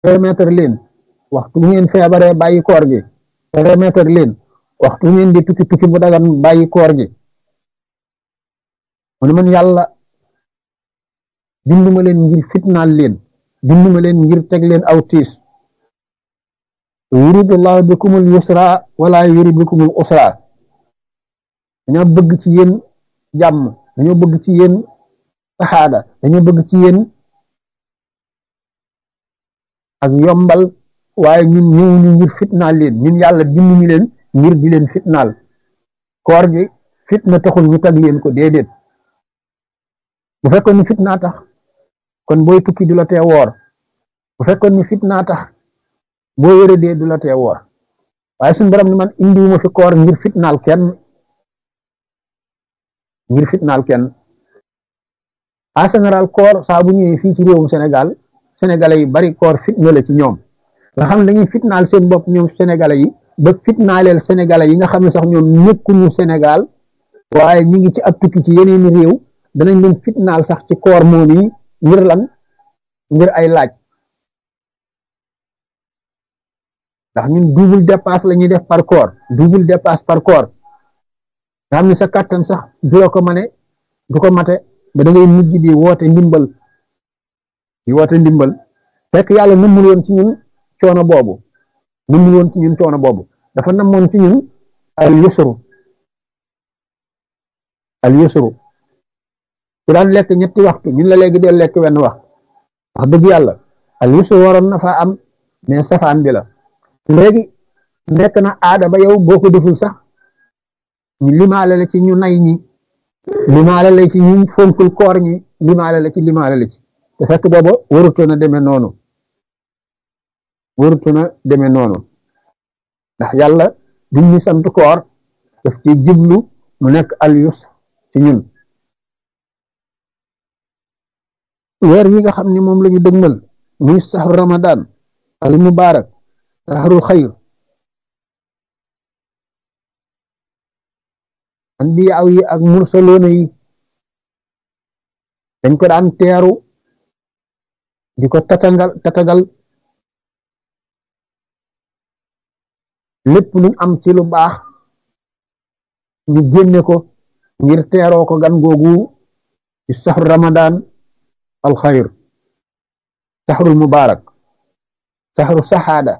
remettre leen waxtu ngeen feebaree bàyyi koor gi remettre leen waxtu ngeen di tukki tukki bu dagan bàyyi koor gi mu ne man yàlla binduma leen ngir fitnaal leen binduma leen ngir teg leen aw tiis yuridullahu bikumul yusra wala yurid bikumul usra dañoo bëgg ci yéen jàmm dañoo bëgg ci yéen saxaada dañoo bëgg ci yéen ak yombal waaye ñun ñëwuñu ngir fitnaal leen ñun yàlla binduñu leen ngir di leen fitnaal koor gi fitna taxul ñu tag leen ko déedéet bu fekkoon ni fitnaa tax kon booy tukki du la tee woor bu fekkoon ni fitnaa tax boo wéradee du la tee woor waaye suñu borom ni man indiwuma fi koor ngir fitnaal kenn ngir fitnaal kenn en général koor saa bu ñëwee fii ci réewum Sénégal sénégalais yi bari koor fitna la ci ñoom nga xam ne dañuy fitnaal seen bopp ñoom sénégalais yi ba fitnaaleel sénégalais yi nga xam ne sax ñoom nekkuñu Sénégal waaye ñi ngi ci ab tukki ci yeneeni réew danañ leen fitnaal sax ci koor moom yi ngir lan ngir ay laaj ndax ñun double dépasse la ñuy def par koor double dépasse par koor nga xam ne sa kàttan sax du la ko mane du ko mate ba da ngay mujj di woote ndimbal di woote ndimbal fekk yàlla nëmmul woon ci ñun coono boobu nëmmul woon ci ñun coono boobu dafa namoon ci ñun al yusru al yusru ku daan lekk ñetti waxtu ñun la léegi dee lekk wenn wax wax dëgg yàlla al yusru waroon na faa am mais safaan bi la léegi nekk na aada ba yow boo ko deful sax ñu limaale la ci ñu nay ñi limaale la ci ñu fonkul koor ñi limaale la ci limaale la ci te fekk booba warutu na demee noonu warutu na demee noonu ndax yàlla duñ ñu sant koor daf ci jublu mu nekk al yus ci ñun weer wi nga xam ne moom la ñu dëgmal muy saxru ramadan al mubarak saxrul xayr anbiyaaw yi ak mursaloona yi dañ ko daan teeru di ko tatagal tatagal lépp luñ am ci lu baax ñu génne ko ngir teeroo ko gan googu ci saxru ramadan al xayr saxrul mubarak saxru saxaada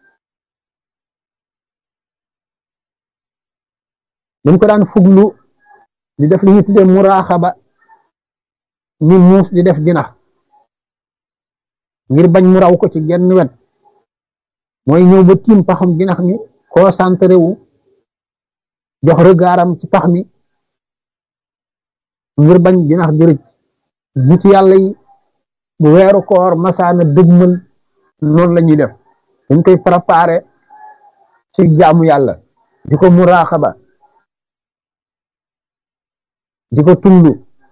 dañ ko daan fuglu di def li ñu tuddee muraaxaba ni muus di def jinax ngir bañ mu raw ko ci genn wet mooy ñëw ba tiim paxam jinax mi concentré wu jox regardam ci pax mi ngir bañ jinax jërëj nit yàlla yi bu weeru koor masaana dëgmal noonu la ñuy def dañ koy préparé ci jaamu yàlla di ko muraaxaba di ko tullu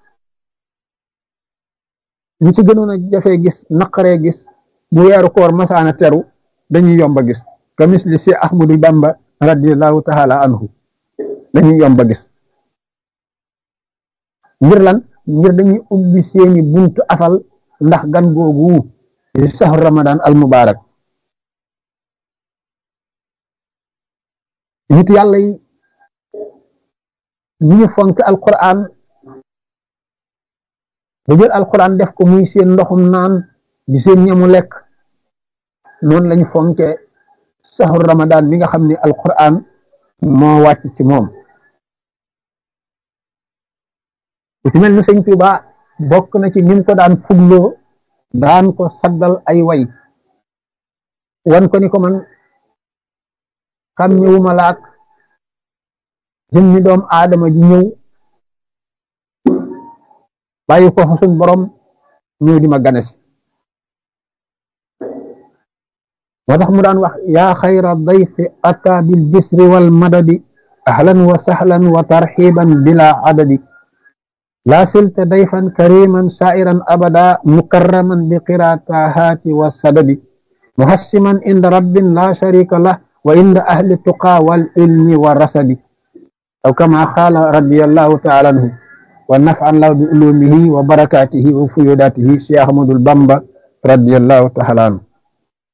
li ci gënoon a jafee gis naqaree gis bu weeru koor masaana teru dañuy yomba gis ka misli si ahmadu bamba radiallahu taala anhu dañuy yomba gis ngir lan ngir dañuy ubbi seeni buntu afal ndax gan googu di saxru ramadan al mubarak nit yàlla yi ñu ñu fonk alquran ba jël alquran def ko muy seen ndoxum naan di seen ñamu lekk noonu lañu fonke saxru ramadan mi nga xam ne alquran moo wàcc ci moom ku ci mel ni sëñ Tuuba bokk na ci nim ko daan fugloo daan ko saggal ay way wan ko ni ko man xam ñëwuma laak jëmmi doom aadama ji ñëw bàyyi ko fa suñ borom ñëw di ma ganesi moo tax mu daan wax yaa xayra dayfi ata bil bisri wal madadi ahlan wa sahlan wa tarxiban bila adadi laa silta dayfan kariman sairan abada mukarraman bi qiraatahaati wa sadadi muhassiman inda rabbin la sharika lah wa inda ahli tuqa wal ilmi wa rasadi aw kama qaala radiyallahu taala anhu wa naf'an lahu bi ulumihi wa barakatihi wa fuyudatihi Cheikh Ahmadul Bamba radiyallahu taala anhu